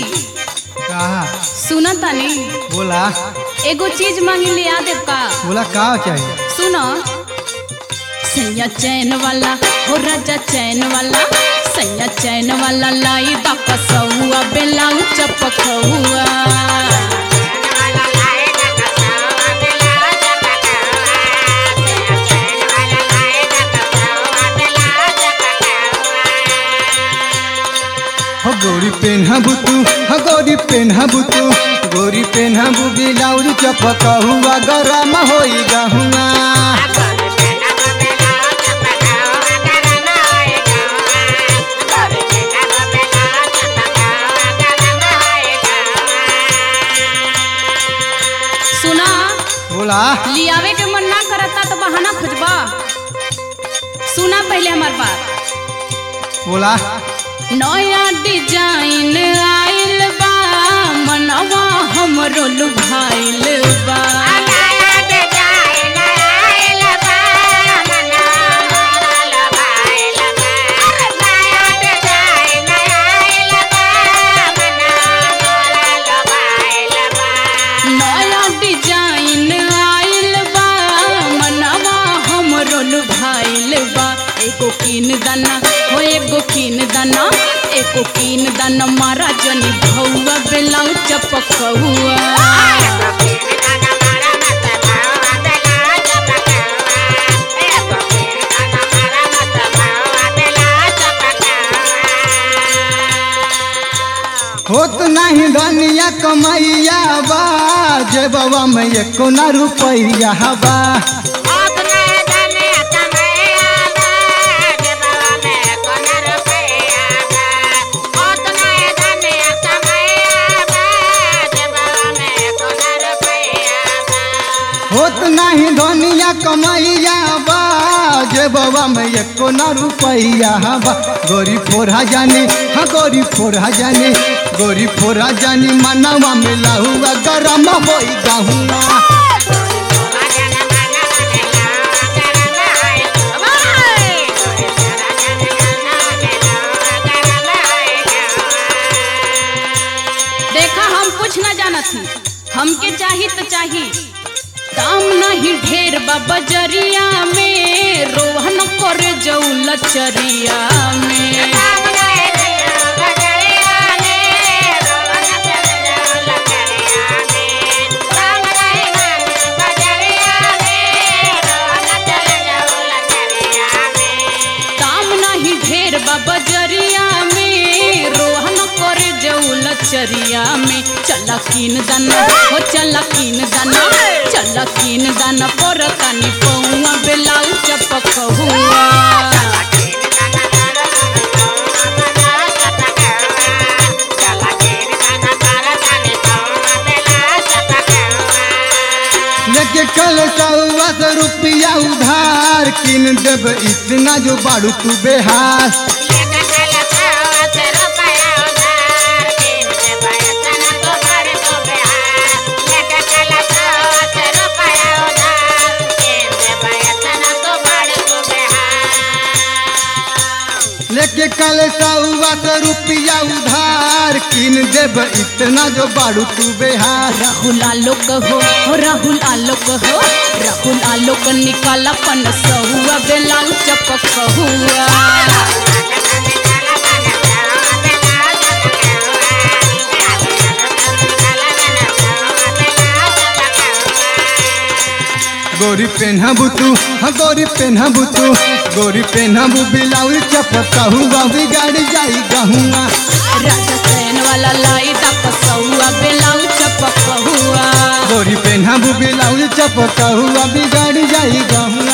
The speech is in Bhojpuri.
कहा सुना तानी बोला एगो चीज मांगी ले आ देव का बोला का चाहिए सुनो सैया चैन वाला हो राजा चैन वाला सैया चैन वाला लाई दा कसौआ बेलाऊ चपकौआ हो गोरी पेन्हबू तू हो गोरी पेन्हबू तू गोरी पेन्हबू बिलाउर चपक हुआ गरम होई गहुआ सुना बोला लियावे के मन ना करता तो बहाना खोजबा सुना पहले हमार बात बोला नया डिजाइन आइल बा मनवा हमरो लुभाइल बा नया डिजाइन आइल बा मनवा हमरो लुभाइल बा एगो कीन दाना हो एगो कीन दाना एगो कीन दाना मारा जनी भौआ बेलाऊ चपकौआ होत नहीं धनिया कमैया बा जे बाबा में एको ना रुपैया बा होत नहीं धनिया कमैया बा जे बाबा में एको ना रुपैया बा गोरी फोरा जानी हाँ गोरी फोरा जानी गोरी फोरा जानी मनवा में लहुआ गरम होई गहुआ देखा हम कुछ ना जानत ही हमके चाही तो चाही दाम नहीं ढेर बा बजरिया में रोहन कर जऊ लचरिया में दाम नहीं ढेर बा बजरिया में रोहन कर जऊ लचरिया में चल कीन दाना हो चल कीन दाना चल कीन दाना पर कानी पौआ बेलाऊ चपक हुआ लेके कल सौवा सौ रुपया उधार किन देब इतना जो बाड़ू तू बेहास लेके कल सौवा सौ रुपया उधार किन देब इतना जो बाड़ू तू बेहास राहुल आलोक हो हो राहुल आलोक हो राहुल आलोक निकाला पन सहुआ बेलाऊ चपक हुआ गोरी पेन्हबू तू हाँ गोरी पेन्हबू तू गोरी पेन्हबू बिलाउल चपका हुआ बिगाड़ जाई गहुआ राजा चैन वाला लाई तक सहुआ बेलाऊ चपक हुआ गोरी पेन्हबू बिलाउल चपका हुआ बिगाड़ जाई गहुआ